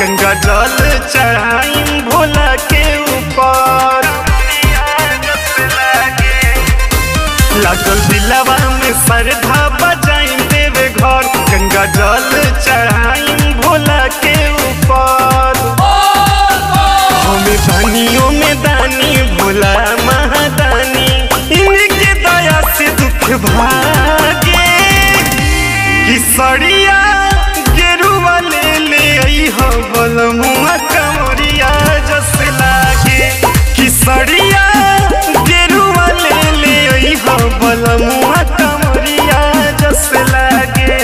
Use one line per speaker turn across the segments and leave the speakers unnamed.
गंगा जल चढ़ाई भोला के ऊपर लागल दिलवा में श्रद्धा बजाई देवे घर गंगा जल चढ़ाई भोला के ऊपर हमें दानियों में दानी भोला महादानी इनके दया से दुख भागे किसरिया गेरुआ ले ले आई हो बलमुआ कमरिया जस लागे किसरिया गेरुआ ले ले आई हो बलमुआ कमरिया जस लागे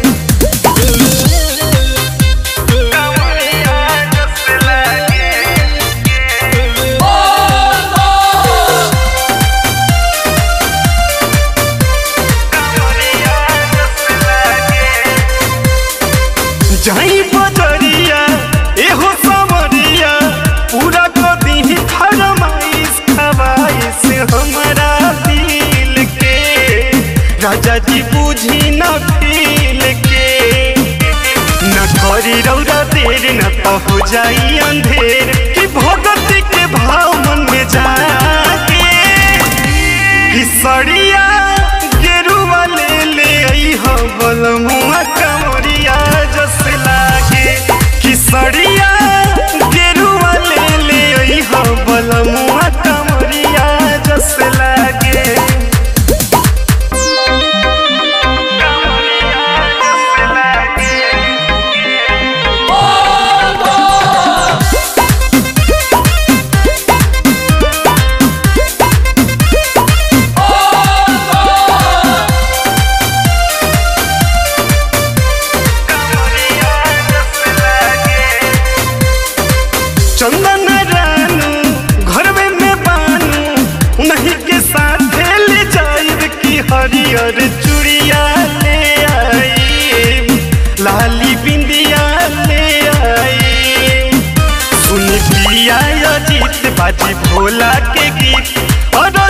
कमरिया जस लागे जाई बजरिया एहो समरिया पूरा को दी फरमाइश खवाइश हमारा दिल के राजा जी बूझी न फील के न करी रौदा देर न तो हो जाई अंधेर कि भगत के भाव मन में जाके किसरिया गेरुआ ले ले आई हो बलमुआ कमरिया जस लागे किसरिया गेरुआ ले ले आई हो बलमुआ कमरिया जस लागे कमरिया जस लागे चंदन रानू घर में मैं बानू उन्हीं के साथ ले जाइब की हरियर चूड़िया ले आई लाली बिंदिया ले आई सुन पिया अजीत बाजी भोला के गीत और